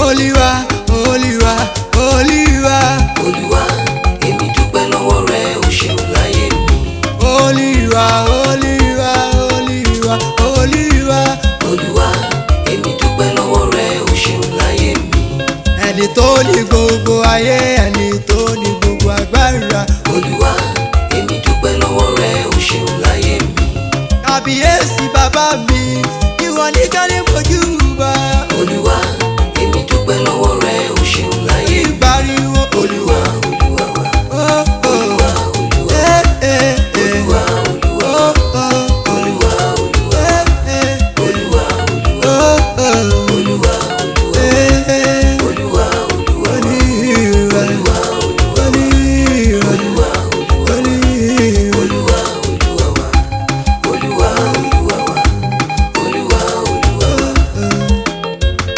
olúwa olúwa olúwa olúwa èmi dúpẹ́ lọ́wọ́ rẹ o ṣeun láyé mi olúwa olúwa olúwa olúwa olúwa èmi dúpẹ́ lọ́wọ́ rẹ o ṣeun láyé mi ẹni tó ní gbogbo ayé ẹni tó ní gbogbo agbára olúwa èmi dúpẹ́ lọ́wọ́ rẹ o ṣeun láyé mi kàbíyèsí bàbá mi ìwọ nìkan ní mojú bá olúwa èmi dúpẹ́ lọ́wọ́ rẹ o ṣeun láyé mi ìgbàriwo olúwa olúwa wa oh, oh, olúwa olúwa eh, eh, eh, olúwa olúwa oh, oh, olúwa olúwa eh, eh, olúwa olúwa oh, oh, olúwa olúwa eh, eh, olúwa olúwa olúwa, olúwa olúwa olúwa, olúwa olúwa olúwa. olúwa olúwa wa olúwa olúwa wa olúwa olúwa wa.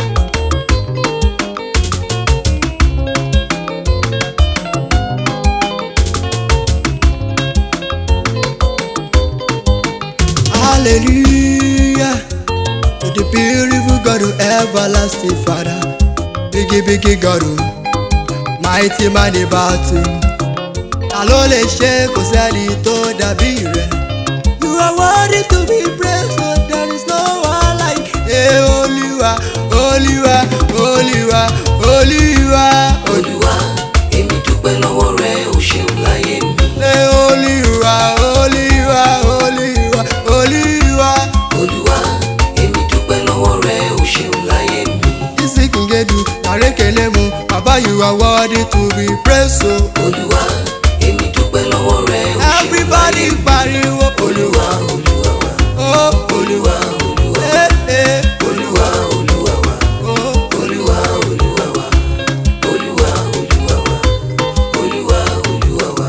Hallelujah to the beautiful God, oh, everlasting Father, biggie biggie God, oh, mighty man in battle. Ta ló lè ṣe kò sẹ́ni tó dàbí rẹ̀? You are worthy to be praised, so there is no one like. Hey, Olúwa, Olúwa, Olúwa, Olúwa, olúwa èmi dúpẹ́ lọ́wọ́ rẹ o ṣeun láyé mi Hey, Olúwa, Olúwa, Olúwa, Olúwa. olúwa èmi dúpẹ́ lọ́wọ́ rẹ o ṣeun láyé mi Isi kingedu, narekele mu, Baba you are worthy to be praised so. olúwa èmi dúpẹ́ lọ́wọ́ rẹ o ṣeun Everybody láyé mi pariwo olúwa olúwa wa oh olúwa olúwa eh eh olúwa olúwa wa oh olúwa olúwa wa olúwa olúwa wa olúwa olúwa wa.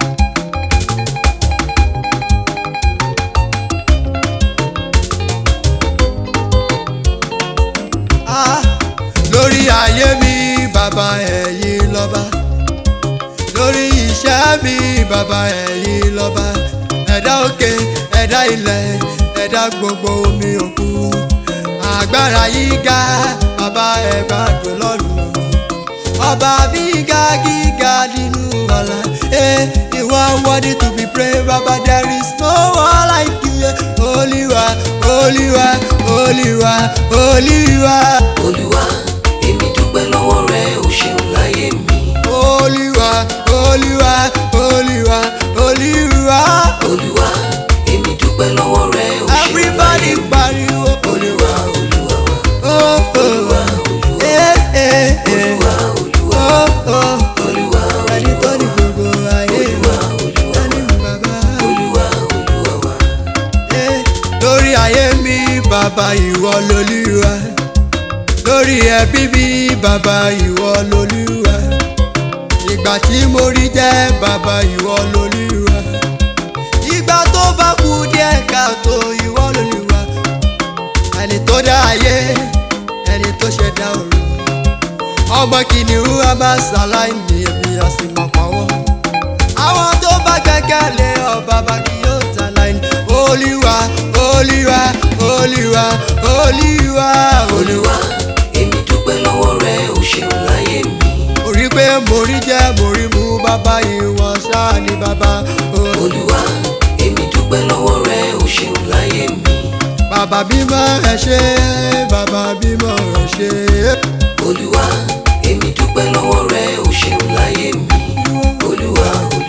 ah lórí ayé mi bàbá ẹ̀yin lọ́ba lórí iṣẹ́ mi bàbá ẹ̀yin lọ́ba ẹ̀dá òkè ẹ̀dá ilẹ̀ ẹ̀dá gbogbo omi òkun agbára yìí ga bàbá ẹ̀ bá jò lọ́rùn ọba gíga gíga nínú ọ̀la eh you are worthy to be praised baba there is no one like you eh. olúwa olúwa olúwa olúwa olúwa èmi dúpẹ́ lọ́wọ́ rẹ o ṣeun láyé mi olúwa olúwa olúwa olúwa olúwa èmi dúpẹ́ lọ́wọ́ rẹ o ṣeun everybody láyé mi pariwo olúwa olúwa wa oh oh eh eh eh olúwa olúwa oh oh olúwa ẹni tó ní gbogbo ayé olúwa olúwa ẹni bàbá. olúwa olúwa wa Eh, lórí ayé mi bàbá ìwọ lolúwa lórí ẹbí mi bàbá ìwọ lolúwa ìgbà tí mo rí jẹ́ bàbá ìwọ lolúwa ìgbà tó bá kú díẹ̀ káàtó ìwọ lolúwa ẹni tó dá ayé ẹni tó ṣẹ̀dá ọ̀run ọmọ kìnìún a máa ṣàlàyé èmi a sì mọ̀ pàwọ́ àwọn tó bá gbẹ́kẹ̀lé ọ bàbá kì yóò ta láì ní. olúwa olúwa olúwa olúwa olúwa. olúwa èmi dúpẹ́ lọ́wọ́ rẹ o ṣeun láyé mi mo rí pé mo rí jẹ́ mo rí mu bàbá ìwọ ṣáà ní bàbá. o- olúwa èmi dúpẹ́ lọ́wọ́ rẹ o ṣeun láyé mi bàbá bímọ ẹ ṣé bàbá bímọ ẹ ṣé. olúwa èmi dúpẹ́ lọ́wọ́ rẹ o ṣeun láyé mi olúwa olúwa